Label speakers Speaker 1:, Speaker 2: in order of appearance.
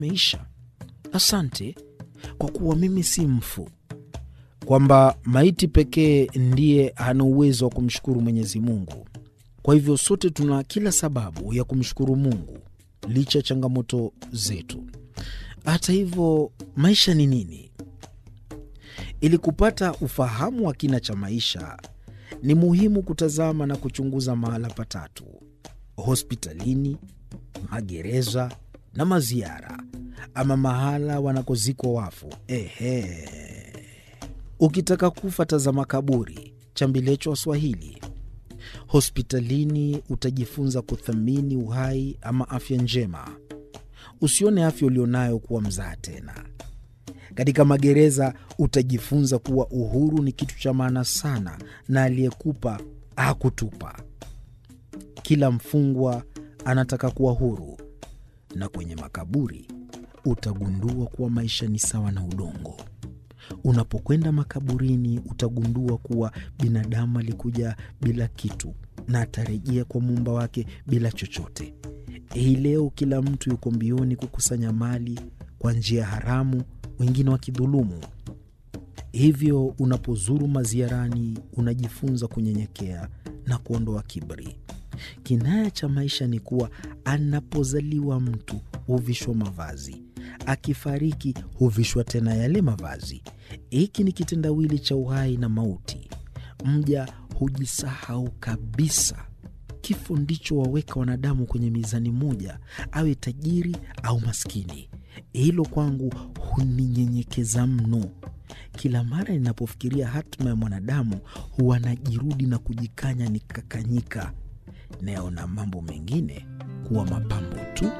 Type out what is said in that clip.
Speaker 1: meisha. Asante kwa kuwa mimi si mfu, kwamba maiti pekee ndiye hana uwezo wa kumshukuru Mwenyezi Mungu. Kwa hivyo sote tuna kila sababu ya kumshukuru Mungu licha ya changamoto zetu. Hata hivyo, maisha ni nini? Ili kupata ufahamu wa kina cha maisha, ni muhimu kutazama na kuchunguza mahala patatu: hospitalini, magereza na maziara, ama mahala wanakozikwa wafu. Ehe, ukitaka kufa tazama kaburi, chambilecho Waswahili. Hospitalini utajifunza kuthamini uhai ama afya njema. Usione afya ulionayo kuwa mzaa tena. Katika magereza utajifunza kuwa uhuru ni kitu cha maana sana, na aliyekupa hakutupa. Kila mfungwa anataka kuwa huru. Na kwenye makaburi utagundua kuwa maisha ni sawa na udongo. Unapokwenda makaburini utagundua kuwa binadamu alikuja bila kitu na atarejea kwa muumba wake bila chochote. Hii leo kila mtu yuko mbioni kukusanya mali kwa njia haramu, wengine wakidhulumu. Hivyo unapozuru maziarani unajifunza kunyenyekea na kuondoa kiburi. Kinaya cha maisha ni kuwa anapozaliwa mtu huvishwa mavazi, akifariki huvishwa tena yale mavazi. Hiki ni kitendawili cha uhai na mauti. Mja hujisahau kabisa. Kifo ndicho waweka wanadamu kwenye mizani moja, awe tajiri au maskini. Hilo kwangu huninyenyekeza mno. Kila mara ninapofikiria hatima ya mwanadamu huwa najirudi na kujikanya nikakanyika, nayaona mambo mengine kuwa mapambo tu.